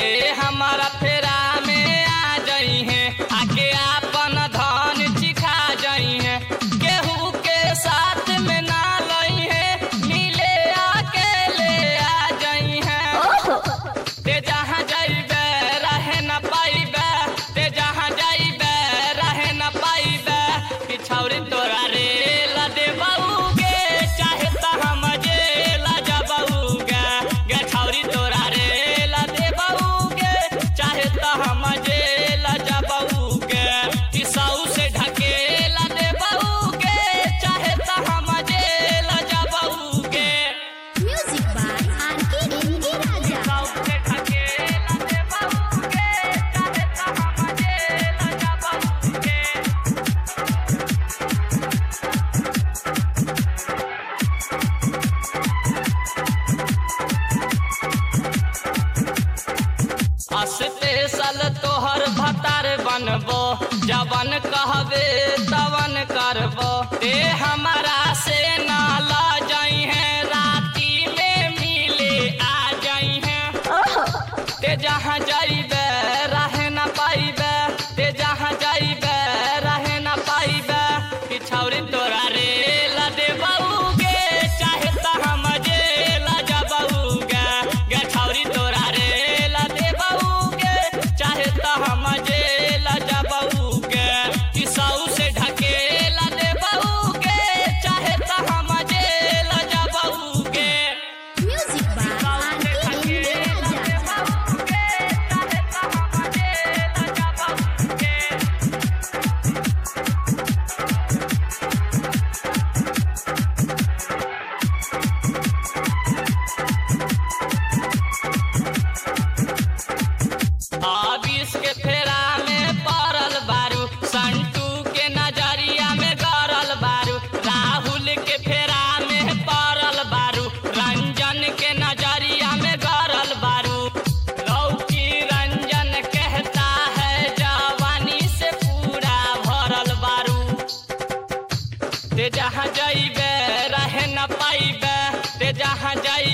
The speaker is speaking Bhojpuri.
ते हमारा फेरा में आ जाई है आके आपन धन चिखा जाई है केहू के साथ में ना लई है मिले अकेले आ जाई है ते जहाँ जाइबे रहे न पाइबे ते जहाँ जाइबे रहे न पाइबे पिछौरी तोरा रे ला दे बऊगे चाहे त हम जेला जबऊगे गे छौरी तोरा रे ला दे बऊगे चाहे त हम जेला जबऊगे किसाऊ से ढकेला दे बऊगे चाहे त हम जेला जबऊगे Music by R.K. Ringi Raja. साउसे ढकेला दे बऊगे चाहे त हम जेला जबऊगे अस्ते साल तोहर भतार बनबो जवन कहबे तवन करबो ते हमारा से ना ला जाई है राती में मिले आ जाई है ते जहाँ जाइबे रहे न पाइबे ते जहाँ जाइबे रहे न पाइबे पिछौरी तोरा रे ला दे बऊगे चाहे त हम जेला जबऊगे गे छौरी तोरा रे ला दे बऊगे चाहे त हम जेला जबऊगे किसाऊ से ढकेला दे बऊगे चाहे त हम जेला जबऊगे Music by R.K. Ringi Raja. Abis के फेरा में पड़ल बारू संटू के नजरिया में गरल बारू राहुल के फेरा में पड़ल बारू रंजन के नजरिया में गरल बारू लौकी रंजन कहता है जवानी से पूरा भरल बारू ते जहाँ जाइबे रहे न पाइबे ते जहाँ जाइबे